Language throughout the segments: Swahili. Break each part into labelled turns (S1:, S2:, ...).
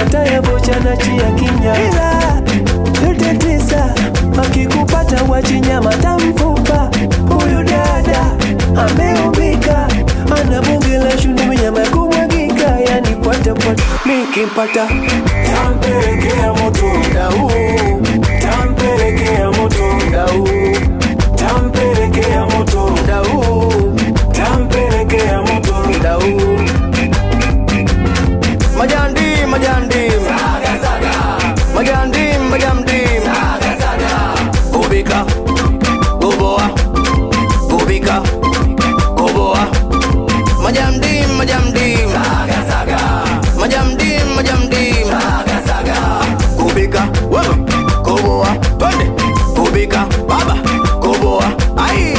S1: hata ya vocha na chia kinya, ila yote tisa akikupata wachinyama tamfupa. Huyu dada ameumbika, ana bunge la shunde minyama ya kumwagika, yani pata pata, nikimpata tampelekea moto dau, tampelekea moto dau, tampelekea moto dau, tampelekea moto dau.
S2: Majandim, majandim. Majandim, majandim. Gubika, guboa. Gubika, guboa. Majandim, majandim. Majandim, majandim. Gubika, wewe, guboa. Twende, gubika, baba, guboa. Ai.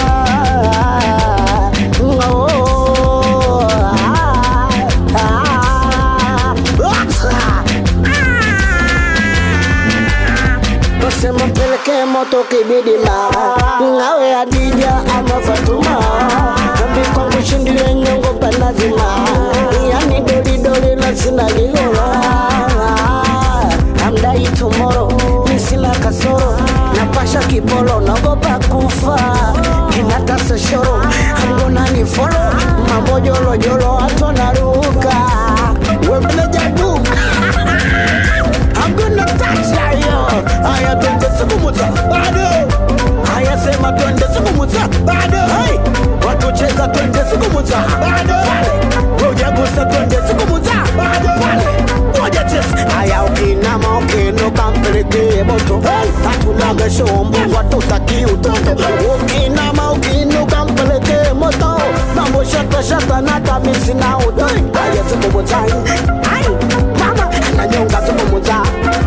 S3: Nasema mpeleke moto kibidi mama Ngawe Adija ama Fatuma Kambi kwangu shindile nyongo panazima Yani doli doli na sina lilola Amdai tomorrow Nisina kasoro Napasha kipolo Nagopa kufa Kinata shoro I'm gonna ni follow Mambo jolo jolo Ato naruka Webele jadu I'm gonna touch ya yo Haya twende sikumuta bado Haya sema twende sikumuta bado hey. Watu cheza twende sikumuta bado Ngoja gusa twende sikumuta bado Ngoja cheza Haya ukinama ukinuka mpelekee moto hey. Hatunaga shombo watu taki utoto Ukinama ukinuka mpelekee moto Mambo shata shata na kamisi na udoi Haya sikumuta Ay, mama ananyonga sikumuta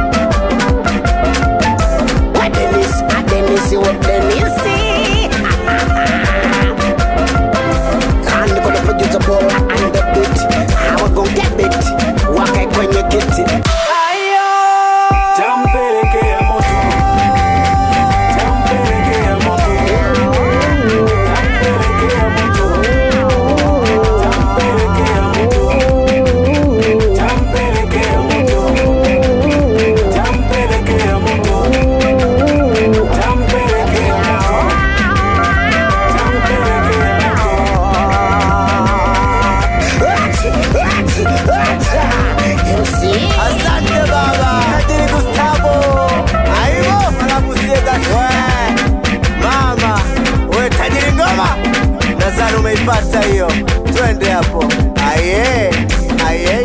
S3: Dennis, ah Dennis, what Dennis? And gonna produce a ball and the beat. How we gon' get it? Wakae kwenye kiti.
S1: Tampelekea moto, tampelekea moto, tampelekea moto, tampelekea moto, tampelekea moto, tampelekea moto, tampelekea moto, tampelekea moto.
S2: Asante baba. Tajiri Gustavo. Aibo, anakusiega we. Mama, we tajiri ngoma. Nadhani umeipata hiyo. Twende hapo. Aye. Aye.